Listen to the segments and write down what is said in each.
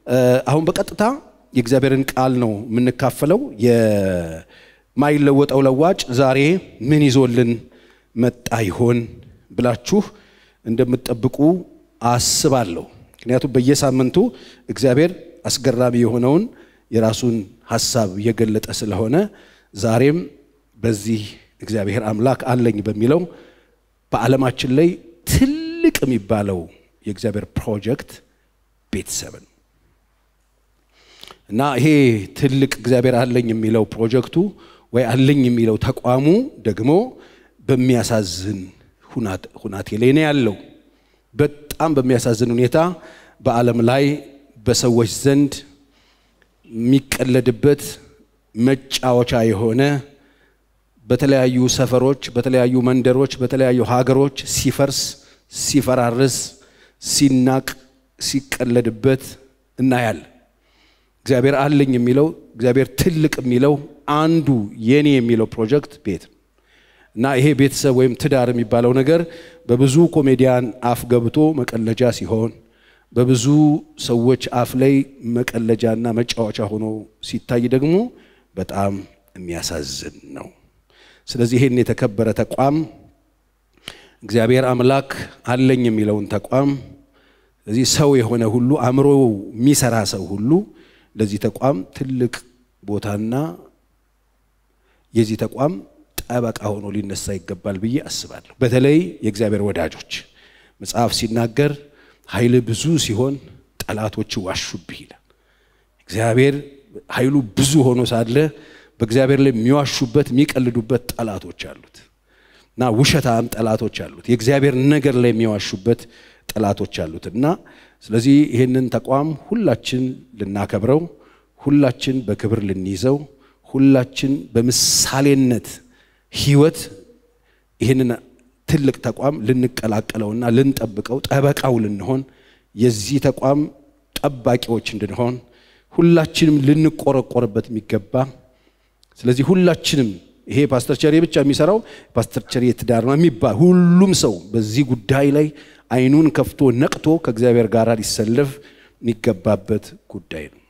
አሁን በቀጥታ የእግዚአብሔርን ቃል ነው የምንካፈለው። የማይለወጠው ለዋጭ ዛሬ ምን ይዞልን መጣ ይሆን ብላችሁ እንደምትጠብቁ አስባለሁ። ምክንያቱም በየሳምንቱ እግዚአብሔር አስገራሚ የሆነውን የራሱን ሀሳብ እየገለጠ ስለሆነ ዛሬም በዚህ እግዚአብሔር አምላክ አለኝ በሚለው በዓለማችን ላይ ትልቅ የሚባለው የእግዚአብሔር ፕሮጀክት ቤተሰብን እና ይሄ ትልቅ እግዚአብሔር አለኝ የሚለው ፕሮጀክቱ ወይ አለኝ የሚለው ተቋሙ ደግሞ በሚያሳዝን ሁናቴ ላይ ነው ያለው። በጣም በሚያሳዝን ሁኔታ በዓለም ላይ በሰዎች ዘንድ የሚቀለድበት መጫወቻ የሆነ በተለያዩ ሰፈሮች፣ በተለያዩ መንደሮች፣ በተለያዩ ሀገሮች ሲፈርስ፣ ሲፈራርስ፣ ሲናቅ፣ ሲቀለድበት እናያለን። እግዚአብሔር አለኝ የሚለው እግዚአብሔር ትልቅ የሚለው አንዱ የኔ የሚለው ፕሮጀክት ቤት እና ይሄ ቤተሰብ ወይም ትዳር የሚባለው ነገር በብዙ ኮሜዲያን አፍ ገብቶ መቀለጃ ሲሆን በብዙ ሰዎች አፍ ላይ መቀለጃና መጫወቻ ሆኖ ሲታይ ደግሞ በጣም የሚያሳዝን ነው። ስለዚህ ይህን የተከበረ ተቋም እግዚአብሔር አምላክ አለኝ የሚለውን ተቋም ስለዚህ ሰው የሆነ ሁሉ አእምሮ የሚሰራ ሰው ሁሉ ለዚህ ተቋም ትልቅ ቦታና የዚህ ተቋም ጠበቃ ሆኖ ሊነሳ ይገባል ብዬ አስባለሁ። በተለይ የእግዚአብሔር ወዳጆች መጽሐፍ ሲናገር ኃይል ብዙ ሲሆን ጠላቶች ዋሹብህ ይላል። እግዚአብሔር ኃይሉ ብዙ ሆኖ ሳለ በእግዚአብሔር ላይ የሚዋሹበት የሚቀልዱበት ጠላቶች አሉት እና ውሸታም ጠላቶች አሉት። የእግዚአብሔር ነገር ላይ የሚዋሹበት ጠላቶች አሉት እና ስለዚህ ይህንን ተቋም ሁላችን ልናከብረው፣ ሁላችን በክብር ልንይዘው፣ ሁላችን በምሳሌነት ህይወት ይህንን ትልቅ ተቋም ልንቀላቀለውና ልንጠብቀው ጠበቃው ልንሆን የዚህ ተቋም ጠባቂዎች እንድንሆን ሁላችንም ልንቆረቆርበት የሚገባ ስለዚህ ሁላችንም ይሄ ፓስተር ቸሬ ብቻ የሚሰራው ፓስተር ቸሬ ትዳር ነው የሚባል ሁሉም ሰው በዚህ ጉዳይ ላይ አይኑን ከፍቶ ነቅቶ ከእግዚአብሔር ጋር ሊሰለፍ የሚገባበት ጉዳይ ነው።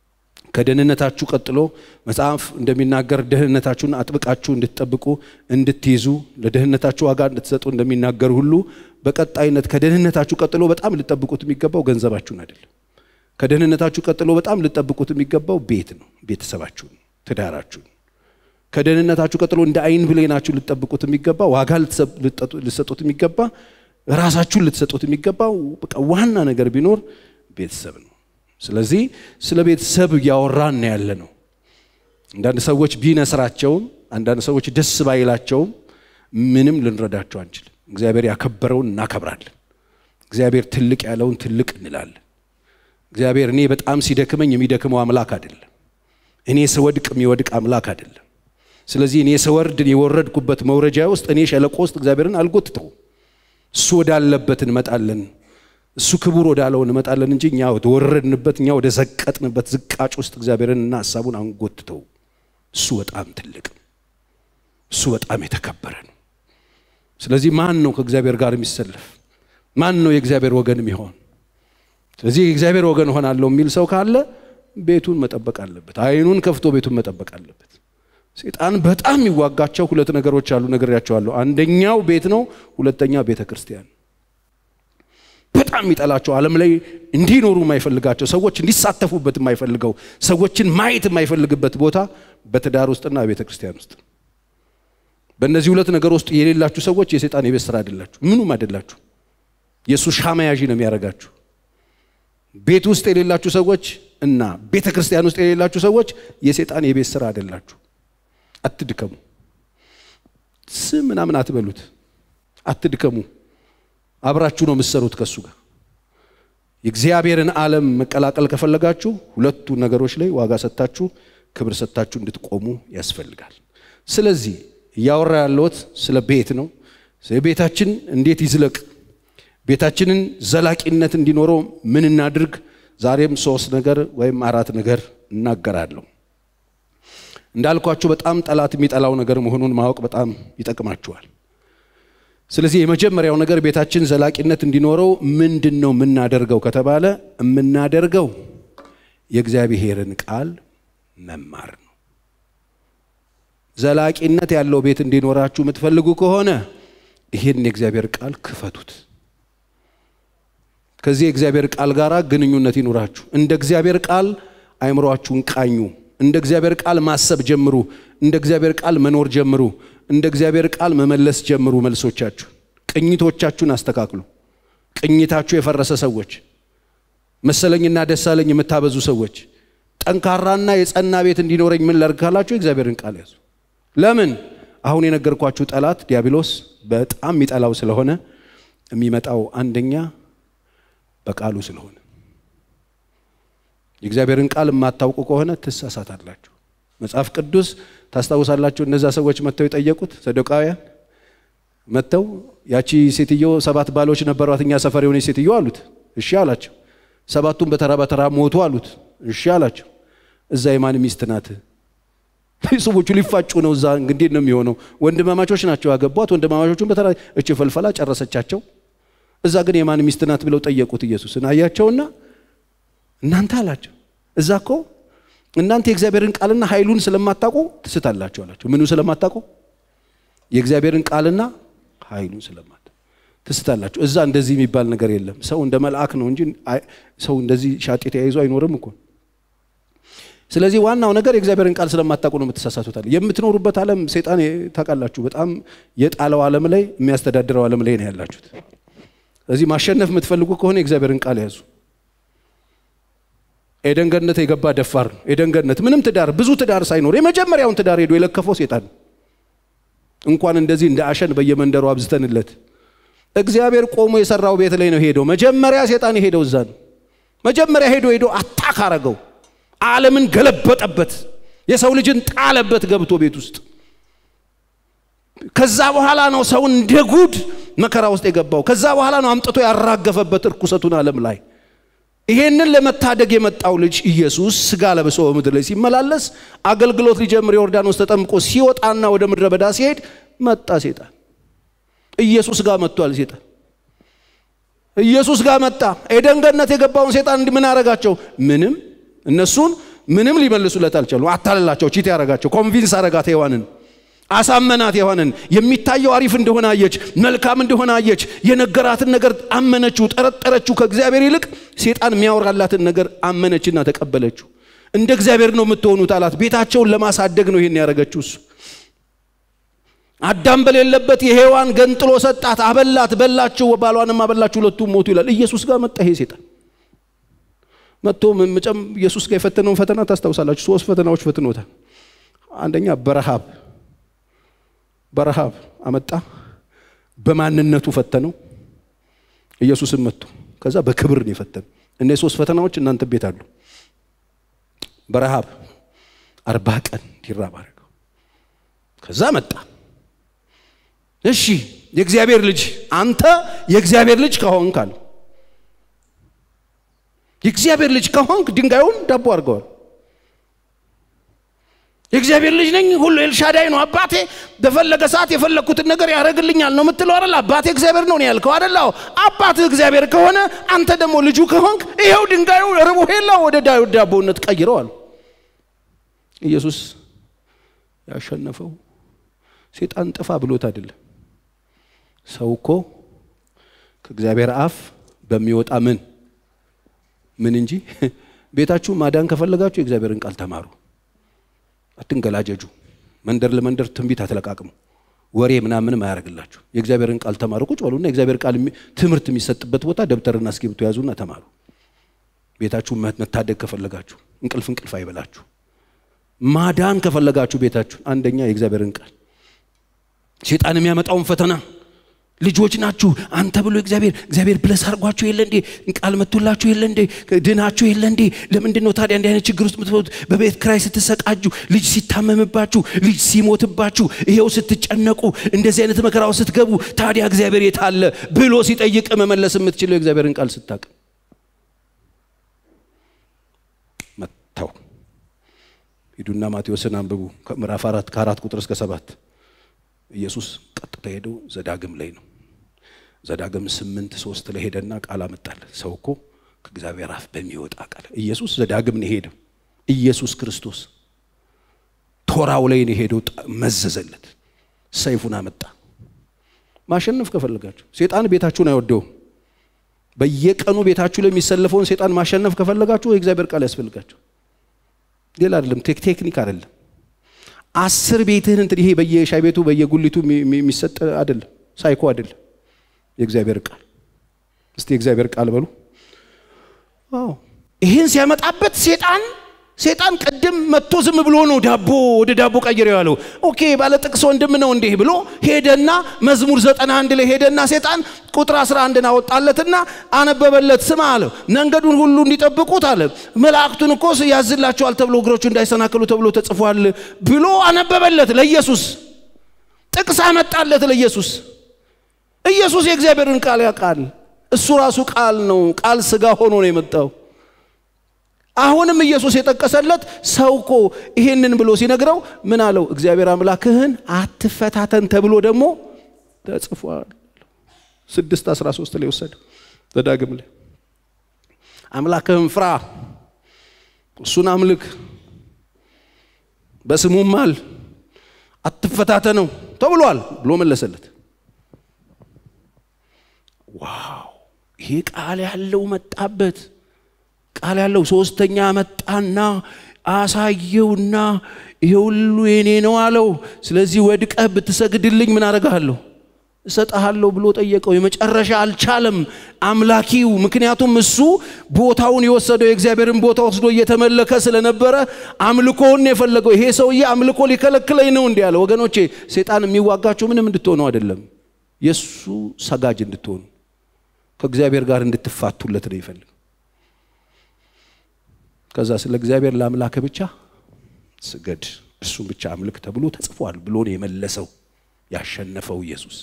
ከደህንነታችሁ ቀጥሎ መጽሐፍ እንደሚናገር ደህንነታችሁን አጥብቃችሁ እንድትጠብቁ እንድትይዙ ለደህንነታችሁ ዋጋ እንድትሰጡ እንደሚናገር ሁሉ በቀጣይነት ከደህንነታችሁ ቀጥሎ በጣም ልጠብቁት የሚገባው ገንዘባችሁን አይደለም። ከደህንነታችሁ ቀጥሎ በጣም ልጠብቁት የሚገባው ቤት ነው፣ ቤተሰባችሁን፣ ትዳራችሁን። ከደህንነታችሁ ቀጥሎ እንደ አይን ብሌናችሁ ልጠብቁት የሚገባ ዋጋ ልትሰጡት የሚገባ ራሳችሁን ልትሰጡት የሚገባው በቃ ዋና ነገር ቢኖር ቤተሰብ ነው። ስለዚህ ስለ ቤተሰብ እያወራን ያለ ነው። አንዳንድ ሰዎች ቢነስራቸውም፣ አንዳንድ ሰዎች ደስ ባይላቸውም ምንም ልንረዳቸው አንችልም። እግዚአብሔር ያከበረውን እናከብራለን። እግዚአብሔር ትልቅ ያለውን ትልቅ እንላለን። እግዚአብሔር እኔ በጣም ሲደክመኝ የሚደክመው አምላክ አይደለም። እኔ ስወድቅ የሚወድቅ አምላክ አይደለም። ስለዚህ እኔ ስወርድ የወረድኩበት መውረጃ ውስጥ እኔ ሸለቆ ውስጥ እግዚአብሔርን አልጎትተው እሱ ወዳለበት እንመጣለን እሱ ክቡር ወዳለው እንመጣለን እንጂ እኛ ወደ ወረድንበት እኛ ወደ ዘቀጥንበት ዝቃጭ ውስጥ እግዚአብሔርንና ሀሳቡን አንጎትተው። እሱ በጣም ትልቅ እሱ በጣም የተከበረ ነው። ስለዚህ ማን ነው ከእግዚአብሔር ጋር የሚሰለፍ? ማን ነው የእግዚአብሔር ወገን የሚሆን? ስለዚህ የእግዚአብሔር ወገን ሆናለሁ የሚል ሰው ካለ ቤቱን መጠበቅ አለበት። አይኑን ከፍቶ ቤቱን መጠበቅ አለበት። ሴጣን በጣም የሚዋጋቸው ሁለት ነገሮች አሉ፣ ነግሬያቸዋለሁ። አንደኛው ቤት ነው፣ ሁለተኛ ቤተ ክርስቲያን በጣም የሚጠላቸው ዓለም ላይ እንዲኖሩ የማይፈልጋቸው ሰዎች እንዲሳተፉበት የማይፈልገው ሰዎችን ማየት የማይፈልግበት ቦታ በትዳር ውስጥና ቤተ ክርስቲያን ውስጥ። በእነዚህ ሁለት ነገር ውስጥ የሌላችሁ ሰዎች የሴጣን የቤት ስራ አይደላችሁ፣ ምኑም አይደላችሁ። የእሱ ሻማ ያዢ ነው የሚያደርጋችሁ። ቤት ውስጥ የሌላችሁ ሰዎች እና ቤተ ክርስቲያን ውስጥ የሌላችሁ ሰዎች የሴጣን የቤት ስራ አይደላችሁ። አትድከሙ። ስም ምናምን አትበሉት፣ አትድከሙ። አብራችሁ ነው የምትሰሩት ከእሱ ጋር። የእግዚአብሔርን ዓለም መቀላቀል ከፈለጋችሁ ሁለቱ ነገሮች ላይ ዋጋ ሰጥታችሁ ክብር ሰጥታችሁ እንድትቆሙ ያስፈልጋል። ስለዚህ እያወራ ያለሁት ስለ ቤት ነው። ቤታችን እንዴት ይዝለቅ፣ ቤታችንን ዘላቂነት እንዲኖረው ምን እናድርግ? ዛሬም ሶስት ነገር ወይም አራት ነገር እናገራለሁ። እንዳልኳችሁ በጣም ጠላት የሚጠላው ነገር መሆኑን ማወቅ በጣም ይጠቅማችኋል። ስለዚህ የመጀመሪያው ነገር ቤታችን ዘላቂነት እንዲኖረው ምንድን ነው የምናደርገው ከተባለ የምናደርገው የእግዚአብሔርን ቃል መማር ነው። ዘላቂነት ያለው ቤት እንዲኖራችሁ የምትፈልጉ ከሆነ ይህን የእግዚአብሔር ቃል ክፈቱት። ከዚህ የእግዚአብሔር ቃል ጋር ግንኙነት ይኑራችሁ። እንደ እግዚአብሔር ቃል አይምሯችሁን ቃኙ። እንደ እግዚአብሔር ቃል ማሰብ ጀምሩ። እንደ እግዚአብሔር ቃል መኖር ጀምሩ። እንደ እግዚአብሔር ቃል መመለስ ጀምሩ። መልሶቻችሁ፣ ቅኝቶቻችሁን አስተካክሉ። ቅኝታችሁ የፈረሰ ሰዎች፣ መሰለኝና ደሳለኝ የምታበዙ ሰዎች፣ ጠንካራና የጸና ቤት እንዲኖረኝ ምን ላድርግ ካላችሁ የእግዚአብሔርን ቃል ያዙ። ለምን? አሁን የነገርኳችሁ ጠላት ዲያብሎስ በጣም የሚጠላው ስለሆነ የሚመጣው አንደኛ በቃሉ ስለሆነ የእግዚአብሔርን ቃል የማታውቁ ከሆነ ትሳሳታላችሁ። መጽሐፍ ቅዱስ ታስታውሳላችሁ። እነዛ ሰዎች መጥተው የጠየቁት ሰዶቃውያን መጥተው ያቺ ሴትዮ ሰባት ባሎች ነበሯት እኛ ሰፈር የሆነች ሴትዮ አሉት። እሺ አላቸው። ሰባቱን በተራ በተራ ሞቱ አሉት። እሺ አላቸው። እዛ የማን ሚስት ናት? ሰዎቹ ሊፋጩ ነው። እዛ እንግዲህ ነው የሚሆነው። ወንድማማቾች ናቸው ያገቧት። ወንድማማቾቹን በተራ እች ፈልፈላ ጨረሰቻቸው። እዛ ግን የማን ሚስት ናት ብለው ጠየቁት ኢየሱስን። አያቸውና እናንተ አላቸው እዛ እኮ እናንተ የእግዚአብሔርን ቃልና ኃይሉን ስለማታውቁ ትስታላችሁ አላቸው። ምኑ ስለማታውቁ? የእግዚአብሔርን ቃልና ኃይሉን ስለማታውቁ ትስታላችሁ። እዛ እንደዚህ የሚባል ነገር የለም። ሰው እንደ መልአክ ነው እንጂ ሰው እንደዚህ ሻጤ ተያይዞ አይኖርም እኮ። ስለዚህ ዋናው ነገር የእግዚአብሔርን ቃል ስለማታውቁ ነው የምትሳሳቱታል። የምትኖሩበት ዓለም ሴጣን ታውቃላችሁ፣ በጣም የጣለው ዓለም ላይ የሚያስተዳድረው ዓለም ላይ ነው ያላችሁት። ስለዚህ ማሸነፍ የምትፈልጉ ከሆነ የእግዚአብሔርን ቃል ያዙ። ኤደን ገነት የገባ ደፋር ነው። ኤደን ገነት ምንም ትዳር ብዙ ትዳር ሳይኖር የመጀመሪያውን ትዳር ሄዶ የለከፈው ሴጣን እንኳን እንደዚህ እንደ አሸን በየመንደሩ አብዝተንለት እግዚአብሔር ቆሞ የሰራው ቤት ላይ ነው ሄደው። መጀመሪያ ሴጣን የሄደው እዛ ነው። መጀመሪያ ሄዶ ሄዶ አታክ አረገው። ዓለምን ገለበጠበት። የሰው ልጅን ጣለበት ገብቶ ቤት ውስጥ። ከዛ በኋላ ነው ሰው እንደ ጉድ መከራ ውስጥ የገባው። ከዛ በኋላ ነው አምጥቶ ያራገፈበት እርኩሰቱን ዓለም ላይ ይሄንን ለመታደግ የመጣው ልጅ ኢየሱስ ስጋ ለብሶ በምድር ላይ ሲመላለስ አገልግሎት ሊጀምር ዮርዳኖስ ተጠምቆ ሲወጣና ወደ ምድረ በዳ ሲሄድ መጣ ሴጣን። ኢየሱስ ጋር መጥቷል ሴጣን። ኢየሱስ ጋር መጣ። ኤደን ገነት የገባውን ሴጣን እንዲህ ምን አረጋቸው? ምንም እነሱን ምንም ሊመልሱለት አልቻሉ። አታለላቸው፣ ቺት ያረጋቸው፣ ኮንቪንስ አረጋት ሔዋንን አሳመናት። ሔዋንን የሚታየው አሪፍ እንደሆነ አየች፣ መልካም እንደሆነ አየች። የነገራትን ነገር አመነችው፣ ጠረጠረችው። ከእግዚአብሔር ይልቅ ሴጣን የሚያወራላትን ነገር አመነችና ተቀበለችው። እንደ እግዚአብሔር ነው የምትሆኑት አላት። ቤታቸውን ለማሳደግ ነው ይሄን ያደረገችው እሱ። አዳም በሌለበት የሔዋን ገንጥሎ ሰጣት፣ አበላት፣ በላችው፣ ባሏንም አበላችሁ፣ ሁለቱም ሞቱ ይላል። ኢየሱስ ጋር መጣ ይሄ ሴጣን መጥቶ መጨም ኢየሱስ ጋር የፈተነውን ፈተና ታስታውሳላችሁ። ሶስት ፈተናዎች ፈትኖታል። አንደኛ በረሃብ በረሃብ አመጣ። በማንነቱ ፈተነው ኢየሱስን መጥቶ ከዛ በክብር ነው የፈተነው። እነዚህ ሶስት ፈተናዎች እናንተ ቤት አሉ። በረሃብ አርባ ቀን እንዲራብ አደረገው። ከዛ መጣ። እሺ የእግዚአብሔር ልጅ አንተ የእግዚአብሔር ልጅ ከሆንክ አለ። የእግዚአብሔር ልጅ ከሆንክ ድንጋዩን ዳቦ አድርገዋል። የእግዚአብሔር ልጅ ነኝ፣ ሁሉ ኤልሻዳይ ነው አባቴ፣ በፈለገ ሰዓት የፈለግኩትን ነገር ያደርግልኛል ነው የምትለው አይደል? አባቴ እግዚአብሔር ነው ያልከው አይደል? አባትህ እግዚአብሔር ከሆነ አንተ ደግሞ ልጁ ከሆንክ ይኸው ድንጋዩ ርቦ ሄላ ወደ ዳቦነት ቀይረዋል። ኢየሱስ ያሸነፈው ሴጣን ጥፋ ብሎት አይደለም። ሰው እኮ ከእግዚአብሔር አፍ በሚወጣ ምን ምን እንጂ ቤታችሁ ማዳን ከፈለጋችሁ የእግዚአብሔርን ቃል ተማሩ። አትንገላጀጁ። መንደር ለመንደር ትንቢት አትለቃቅሙ። ወሬ ምናምንም አያደርግላችሁ። የእግዚአብሔርን ቃል ተማሩ። ቁጭ በሉና የእግዚአብሔር ቃል ትምህርት የሚሰጥበት ቦታ ደብተርና እስክሪብቶ ያዙና ተማሩ። ቤታችሁ መታደግ ከፈለጋችሁ እንቅልፍ እንቅልፍ አይበላችሁ። ማዳን ከፈለጋችሁ ቤታችሁ አንደኛ የእግዚአብሔርን ቃል ሴጣን የሚያመጣውን ፈተና ልጆች ናችሁ አንተ ብሎ እግዚአብሔር እግዚአብሔር ብለስ አድርጓችሁ የለ እንዴ? ቃል መጥቶላችሁ የለ እንዴ? ድናችሁ የለ እንዴ? ለምንድን ነው ታዲያ እንዲህ አይነት ችግር ውስጥ የምትፈቱት? በቤት ክራይ ስትሰቃጁ፣ ልጅ ሲታመምባችሁ፣ ልጅ ሲሞትባችሁ፣ ይሄው ስትጨነቁ፣ እንደዚህ አይነት መከራው ስትገቡ፣ ታዲያ እግዚአብሔር የት አለ ብሎ ሲጠይቅ መመለስ የምትችለው የእግዚአብሔርን ቃል ስታቅ መጥተው ሂዱና ማቴዎስን አንብቡ ከምዕራፍ አራት ከአራት ቁጥር እስከ ሰባት ኢየሱስ ቀጥታ ሄደው ዘዳግም ላይ ነው። ዘዳግም ስምንት ሶስት ላይ ሄደና ቃል አመጣል። ሰው እኮ ከእግዚአብሔር አፍ በሚወጣ ቃል ኢየሱስ ዘዳግም ነው የሄደው። ኢየሱስ ክርስቶስ ቶራው ላይ ነው የሄደው። መዘዘለት፣ ሰይፉን አመጣ። ማሸነፍ ከፈለጋችሁ ሴጣን ቤታችሁን አይወደውም። በየቀኑ ቤታችሁ ላይ የሚሰለፈውን ሴጣን ማሸነፍ ከፈለጋችሁ የእግዚአብሔር ቃል ያስፈልጋችሁ። ሌላ አይደለም፣ ቴክኒክ አይደለም። አስር ቤትህን እንትን ይሄ በየሻይ ቤቱ በየጉሊቱ የሚሰጥ አይደለም፣ ሳይኮ አይደለም። የእግዚአብሔር ቃል እስቲ የእግዚአብሔር ቃል በሉ። አዎ ይህን ሲያመጣበት ሴጣን ሴጣን ቅድም መጥቶ ዝም ብሎ ነው ዳቦ ወደ ዳቦ ቀይረው ያለው። ኦኬ ባለ ጥቅስ ወንድም ነው እንዲህ ብሎ ሄደና መዝሙር ዘጠና አንድ ላይ ሄደና ሴጣን ቁጥር 11ን አወጣለትና አነበበለት። ስማ አለው መንገዱን ሁሉ እንዲጠብቁት አለ መላእክቱን እኮ ያዝላቸዋል ተብሎ እግሮቹ እንዳይሰናከሉ ተብሎ ተጽፏል ብሎ አነበበለት። ለኢየሱስ ጥቅስ አመጣለት። ለኢየሱስ ኢየሱስ የእግዚአብሔርን ቃል ያውቃል። እሱ ራሱ ቃል ነው። ቃል ስጋ ሆኖ ነው የመጣው። አሁንም ኢየሱስ የጠቀሰለት ሰው እኮ ይሄንን ብሎ ሲነግረው ምን አለው? እግዚአብሔር አምላክህን አትፈታተን ተብሎ ደግሞ ተጽፏል። ስድስት አስራ ሶስት ላይ ወሰደ ዘዳግም ላይ አምላክህን ፍራ፣ እሱን አምልክ፣ በስሙም ማል፣ አትፈታተነው ተብሏል ብሎ መለሰለት። ዋው ይሄ ቃል ያለው መጣበት ቃል ያለው ሶስተኛ መጣና አሳየውና ይሄ ሁሉ የኔ ነው አለው። ስለዚህ ወድቀህ ብትሰግድልኝ ምን አደርግሃለሁ? እሰጥሃለሁ ብሎ ጠየቀው። የመጨረሻ አልቻለም አምላኪው። ምክንያቱም እሱ ቦታውን የወሰደው የእግዚአብሔርን ቦታ ወስዶ እየተመለከ ስለነበረ አምልኮውን የፈለገው ይሄ ሰውዬ አምልኮ ሊከለክለኝ ነው እንዲህ አለ። ወገኖቼ ሴጣን የሚዋጋችሁ ምንም እንድትሆኑ አይደለም፣ የእሱ ሰጋጅ እንድትሆኑ ከእግዚአብሔር ጋር እንድትፋቱለት ነው ይፈልግ ከዛ ስለ እግዚአብሔር ለአምላክ ብቻ ስገድ እርሱን ብቻ አምልክ ተብሎ ተጽፏል ብሎ ነው የመለሰው ያሸነፈው ኢየሱስ።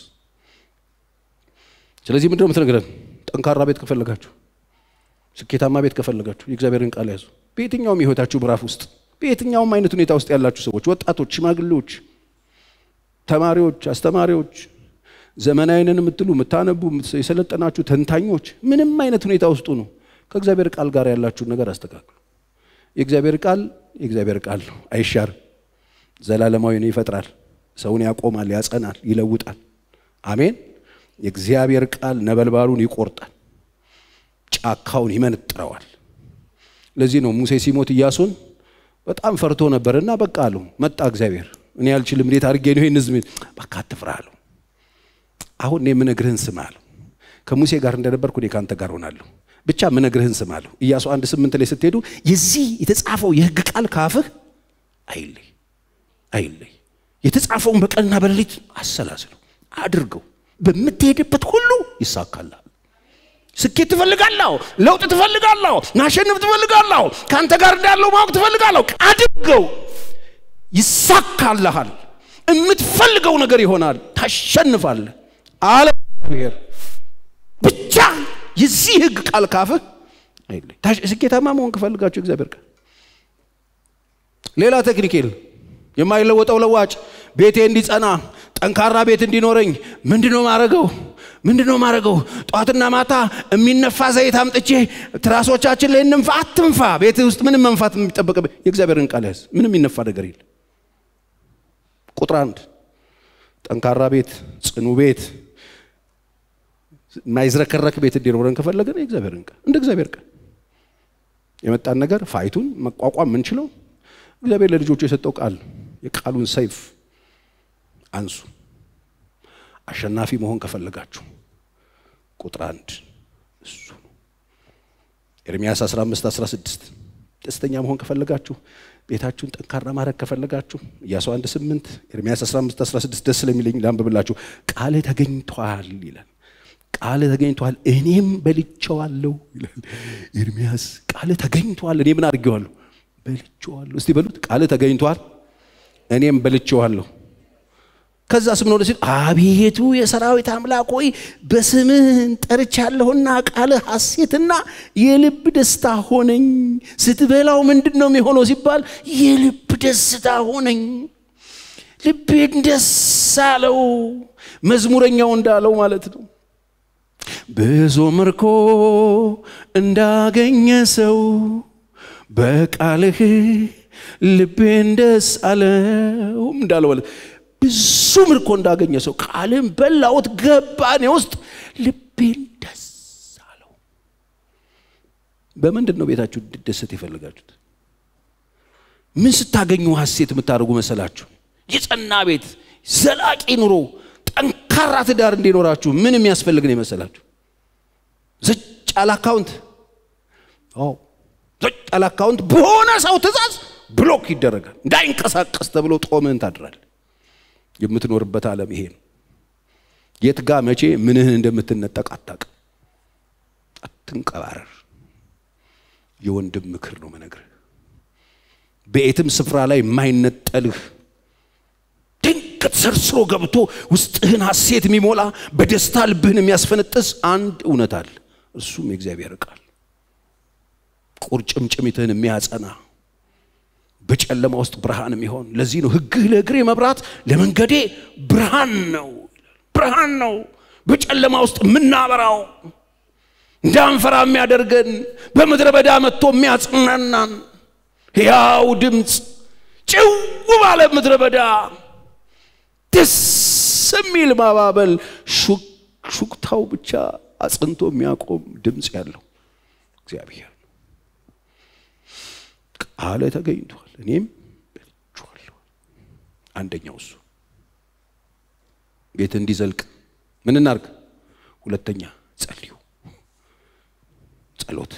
ስለዚህ ምንድነው የምትነግረን? ጠንካራ ቤት ከፈለጋችሁ፣ ስኬታማ ቤት ከፈለጋችሁ የእግዚአብሔርን ቃል ያዙ። በየትኛውም የህይወታችሁ ምዕራፍ ውስጥ፣ በየትኛውም አይነት ሁኔታ ውስጥ ያላችሁ ሰዎች፣ ወጣቶች፣ ሽማግሌዎች፣ ተማሪዎች፣ አስተማሪዎች፣ ዘመናዊንን የምትሉ የምታነቡ፣ የሰለጠናችሁ ተንታኞች፣ ምንም አይነት ሁኔታ ውስጡ ነው ከእግዚአብሔር ቃል ጋር ያላችሁን ነገር አስተካክሉ። የእግዚአብሔር ቃል የእግዚአብሔር ቃል ነው፣ አይሻርም። ዘላለማዊ ነው፣ ይፈጥራል፣ ሰውን ያቆማል፣ ያጸናል፣ ይለውጣል። አሜን። የእግዚአብሔር ቃል ነበልባሉን ይቆርጣል፣ ጫካውን ይመነጥረዋል። ለዚህ ነው ሙሴ ሲሞት ኢያሱን በጣም ፈርቶ ነበርና በቃ አለው መጣ እግዚአብሔር እኔ አልችልም፣ እንዴት አድርጌ ነው ይህን ህዝብ በቃ አትፍራ አለው። አሁን እኔ የምነግርህን ስማ አለው። ከሙሴ ጋር እንደነበርኩ እኔ ከአንተ ጋር ሆናለሁ ብቻ ምነግርህን ስማ አለው። ኢያሱ አንድ ስምንት ላይ ስትሄዱ የዚህ የተጻፈው የህግ ቃል ካፍህ አይለይ አይለይ፣ የተጻፈውን በቀንና በሌሊት አሰላስለው አድርገው፣ በምትሄድበት ሁሉ ይሳካልሃል። ስኬት ትፈልጋለሁ፣ ለውጥ ትፈልጋለሁ፣ ማሸነፍ ትፈልጋለሁ፣ ከአንተ ጋር እንዳለው ማወቅ ትፈልጋለሁ፣ አድርገው፣ ይሳካልሃል። የምትፈልገው ነገር ይሆናል፣ ታሸንፋለህ አለ እግዚአብሔር ብቻ የዚህ ህግ ቃል ካፍህ አይለይ። ስኬታማ መሆን ከፈልጋችሁ እግዚአብሔር ቃል ሌላ ቴክኒክ የለም። የማይለወጠው ለዋጭ ቤቴ እንዲጸና ጠንካራ ቤት እንዲኖረኝ ምንድነው ማረገው? ምንድነው ማረገው? ጠዋትና ማታ የሚነፋ ዘይት አምጥቼ ትራሶቻችን ላይ እንንፋ። አትንፋ። ቤት ውስጥ ምንም መንፋት የሚጠበቅብህ የእግዚአብሔርን ቃል ያዝ። ምንም የሚነፋ ነገር የለም። ቁጥር አንድ ጠንካራ ቤት፣ ጽኑ ቤት የማይዝረከረክ ቤት እንዲኖረን ከፈለገን የእግዚአብሔርን ቃል እንደ እግዚአብሔር ቃል የመጣን ነገር ፋይቱን መቋቋም የምንችለው እግዚአብሔር ለልጆቹ የሰጠው ቃል የቃሉን ሰይፍ አንሱ። አሸናፊ መሆን ከፈለጋችሁ ቁጥር አንድ እሱ ነው። ኤርምያስ 15 16 ደስተኛ መሆን ከፈለጋችሁ ቤታችሁን ጠንካራ ማድረግ ከፈለጋችሁ ኢያሱ 1 8 ኤርምያስ 15 16 ደስ ስለሚለኝ ላንብብላችሁ። ቃል ተገኝቷል ይላል ቃል ተገኝቷል እኔም በልቼዋለሁ ይላል ኤርምያስ። ቃል ተገኝቷል እኔ ምን አድርጌዋለሁ? በልቼዋለሁ። እስቲ በሉት ቃል ተገኝቷል እኔም በልቼዋለሁ። ከዛ ስምን ወደ ሲል አቤቱ የሰራዊት አምላክ ሆይ በስምህን ጠርቻለሁና ቃልህ ሐሴትና የልብ ደስታ ሆነኝ። ስትበላው ምንድን ነው የሚሆነው ሲባል የልብ ደስታ ሆነኝ። ልቤን ደስ አለው። መዝሙረኛው እንዳለው ማለት ነው። ብዙ ምርኮ እንዳገኘ ሰው በቃልህ ልቤን ደስ አለው እንዳለ ማለት ብዙ ምርኮ እንዳገኘ ሰው ቃልን በላሁት ገባኔ ውስጥ ልቤን ደስ አለው። በምንድን ነው ቤታችሁ እንዲደሰት የፈለጋችሁት? ምን ስታገኙ ሀሴት የምታደርጉ መሰላችሁ? የጸና ቤት፣ ዘላቂ ኑሮ፣ ጠንካራ ትዳር እንዲኖራችሁ ምን የሚያስፈልግ ነው የመሰላችሁ? ዘጭ ያለ አካውንት ዘጭ ያለ አካውንት በሆነ ሰው ትእዛዝ ብሎክ ይደረጋል። እንዳይንቀሳቀስ ተብሎ ጦምህን ታድራል። የምትኖርበት ዓለም ይሄ ነው። የት ጋ መቼ ምንህን እንደምትነጠቅ አታውቅም። አትንቀባረር። የወንድም ምክር ነው መነግርህ። በየትም ስፍራ ላይ የማይነጠልህ ድንገት ሰርስሮ ገብቶ ውስጥህን ሐሴት የሚሞላ በደስታ ልብህን የሚያስፈነጥስ አንድ እውነት አለ። እርሱም የእግዚአብሔር ቃል ቁርጭምጭሚትህን የሚያጸና በጨለማ ውስጥ ብርሃን የሚሆን ለዚህ ነው ሕግህ ለእግሬ መብራት ለመንገዴ ብርሃን ነው ብርሃን ነው በጨለማ ውስጥ የምናበራው እንዳንፈራ የሚያደርገን በምድረ በዳ መጥቶ የሚያጽናናን ሕያው ድምፅ ጭው ባለ ምድረ በዳ ደስ የሚል ማባበል ሹክታው ብቻ አጽንቶ የሚያቆም ድምፅ ያለው እግዚአብሔር ቃለ ተገኝቷል። እኔም በልቼዋለሁ። አንደኛው እሱ ቤት እንዲዘልቅ ምን እናርግ? ሁለተኛ ጸልዩ። ጸሎት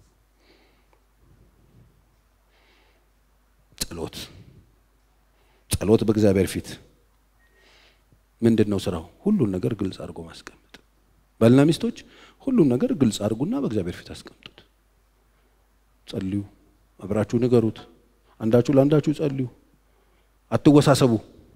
ጸሎት ጸሎት በእግዚአብሔር ፊት ምንድን ነው ስራው? ሁሉን ነገር ግልጽ አድርጎ ማስቀመጥ። ባልና ሚስቶች ሁሉን ነገር ግልጽ አድርጉና በእግዚአብሔር ፊት አስቀምጡት። ጸልዩ፣ አብራችሁ ንገሩት። አንዳችሁ ለአንዳችሁ ጸልዩ። አትወሳሰቡ።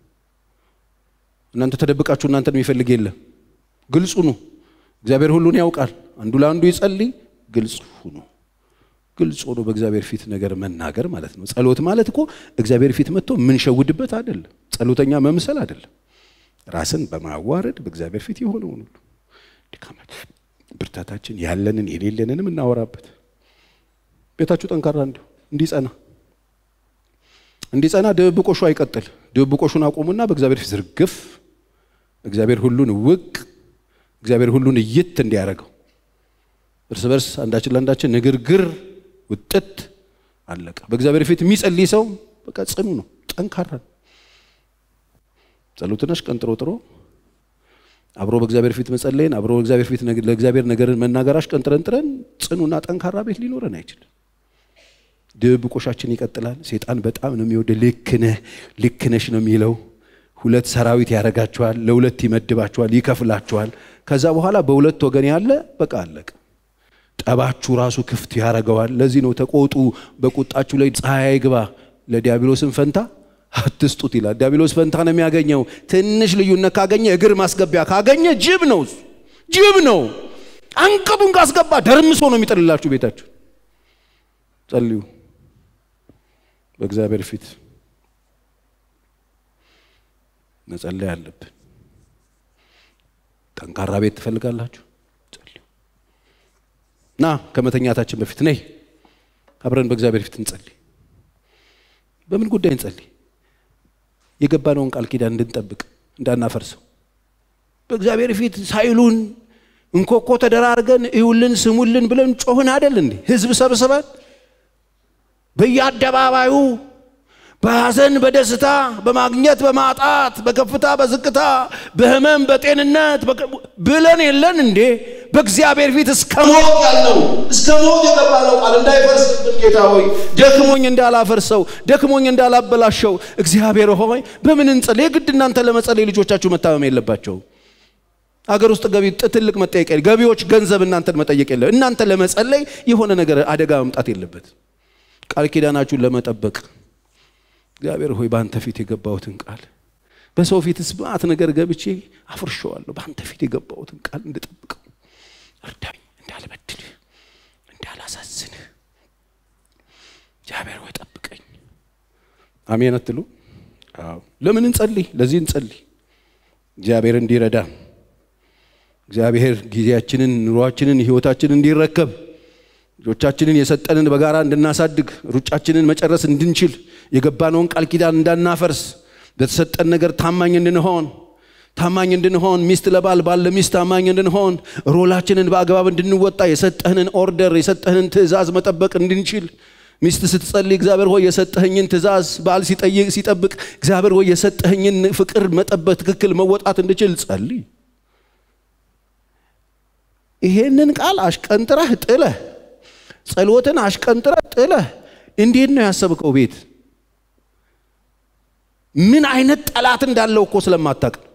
እናንተ ተደብቃችሁ እናንተን የሚፈልግ የለም። ግልጹ ነው። እግዚአብሔር ሁሉን ያውቃል። አንዱ ለአንዱ ይጸልይ። ግልጽ ሁኑ። ግልጽ ሆኖ በእግዚአብሔር ፊት ነገር መናገር ማለት ነው። ጸሎት ማለት እኮ እግዚአብሔር ፊት መጥቶ የምንሸውድበት አይደለም። ጸሎተኛ መምሰል አይደለም። ራስን በማዋረድ በእግዚአብሔር ፊት የሆነውን ሁሉ ድካማችን፣ ብርታታችን፣ ያለንን የሌለንንም እናወራበት። ቤታችሁ ጠንካራ እንዲሁ እንዲጸና እንዲጸና ድብብቆሹ አይቀጥል። ድብብቆሹን አቁሙና በእግዚአብሔር ፊት ዝርግፍ። እግዚአብሔር ሁሉን ውቅ፣ እግዚአብሔር ሁሉን እይት እንዲያደርገው እርስ በርስ አንዳችን ለአንዳችን ንግርግር ውጥት አለቀ። በእግዚአብሔር ፊት የሚጸልይ ሰው በቃ ጽኑ ነው፣ ጠንካራ ነው። ጸሎትነሽ ቀንጥሮ ጥሮ አብሮ በእግዚአብሔር ፊት መጸለይን አብሮ በእግዚአብሔር ፊት ለእግዚአብሔር ነገርን መናገራሽ ቀንጥረን ጥረን ጽኑና ጠንካራ ቤት ሊኖረን አይችልም። ድብብቆሻችን ይቀጥላል። ሴጣን በጣም ነው የሚወደ ልክነህ ልክነሽ ነው የሚለው። ሁለት ሰራዊት ያደርጋችኋል፣ ለሁለት ይመድባችኋል፣ ይከፍላችኋል። ከዛ በኋላ በሁለት ወገን ያለ በቃ አለቀ። ጠባችሁ ራሱ ክፍት ያደርገዋል። ለዚህ ነው ተቆጡ፣ በቁጣችሁ ላይ ፀሐይ ግባ፣ ለዲያብሎስን ፈንታ አትስጡት ይላል። ዲያብሎስ ፈንታ ነው የሚያገኘው። ትንሽ ልዩነት ካገኘ እግር ማስገቢያ ካገኘ ጅብ ነው ጅብ ነው። አንቀጡን ካስገባ ደርምሶ ነው የሚጥልላችሁ ቤታችሁ። ጸልዩ በእግዚአብሔር ፊት መጸለይ አለብን። ጠንካራ ቤት ትፈልጋላችሁ? ጸልዩ። ና ከመተኛታችን በፊት ነይ አብረን በእግዚአብሔር ፊት እንጸልይ። በምን ጉዳይ እንጸልይ? የገባነውን ቃል ኪዳን እንድንጠብቅ እንዳናፈርሰው በእግዚአብሔር ፊት ሳይሉን እንኮኮ ተደራርገን እዩልን ስሙልን ብለን ጮህን አደል እንዴ? ህዝብ ሰብስበን በየአደባባዩ በሐዘን በደስታ በማግኘት በማጣት በከፍታ በዝቅታ በህመም በጤንነት ብለን የለን እንዴ? በእግዚአብሔር ፊት እስከ ሞት ያለው እስከ ሞት የገባነው ቃል እንዳይፈርስብን ጌታ ሆይ ደክሞኝ እንዳላፈርሰው ደክሞኝ እንዳላበላሸው እግዚአብሔር ሆይ በምን እንጸልይ? የግድ እናንተ ለመጸለይ ልጆቻችሁ መታመም የለባቸው። አገር ውስጥ ገቢ ትልቅ መጠየቅ ገቢዎች ገንዘብ እናንተን መጠየቅ የለ። እናንተ ለመጸለይ የሆነ ነገር አደጋ መምጣት የለበት። ቃል ኪዳናችሁን ለመጠበቅ እግዚአብሔር ሆይ በአንተ ፊት የገባሁትን ቃል በሰው ፊት ስብዓት ነገር ገብቼ አፍርሸዋለሁ። በአንተ ፊት የገባሁትን ቃል እንድጠብቀው እርዳኝ፣ እንዳልበድልህ፣ እንዳላሳዝንህ እግዚአብሔር ሆይ ጠብቀኝ። አሜን አትሉ? አዎ። ለምን እንጸልይ? ለዚህ እንጸልይ፣ እግዚአብሔር እንዲረዳ እግዚአብሔር ጊዜያችንን፣ ኑሯችንን፣ ህይወታችንን እንዲረከብ ልጆቻችንን የሰጠንን በጋራ እንድናሳድግ ሩጫችንን መጨረስ እንድንችል የገባነውን ቃል ኪዳን እንዳናፈርስ በተሰጠን ነገር ታማኝ እንድንሆን ታማኝ እንድንሆን ሚስት ለባል ባል ለሚስት ታማኝ እንድንሆን ሮላችንን በአግባብ እንድንወጣ የሰጠህንን ኦርደር የሰጠህንን ትእዛዝ መጠበቅ እንድንችል ሚስት ስትጸልይ እግዚአብሔር ሆይ የሰጠህኝን ትእዛዝ ባል ሲጠይቅ ሲጠብቅ እግዚአብሔር ሆይ የሰጠህኝን ፍቅር መጠበቅ ትክክል መወጣት እንድችል ጸልይ። ይሄንን ቃል አሽቀንጥረህ ጥለህ ጸሎትን አሽቀንጥረህ ጥለህ እንዴት ነው ያሰብከው ቤት? ምን አይነት ጠላት እንዳለው እኮ ስለማታቅ ነው።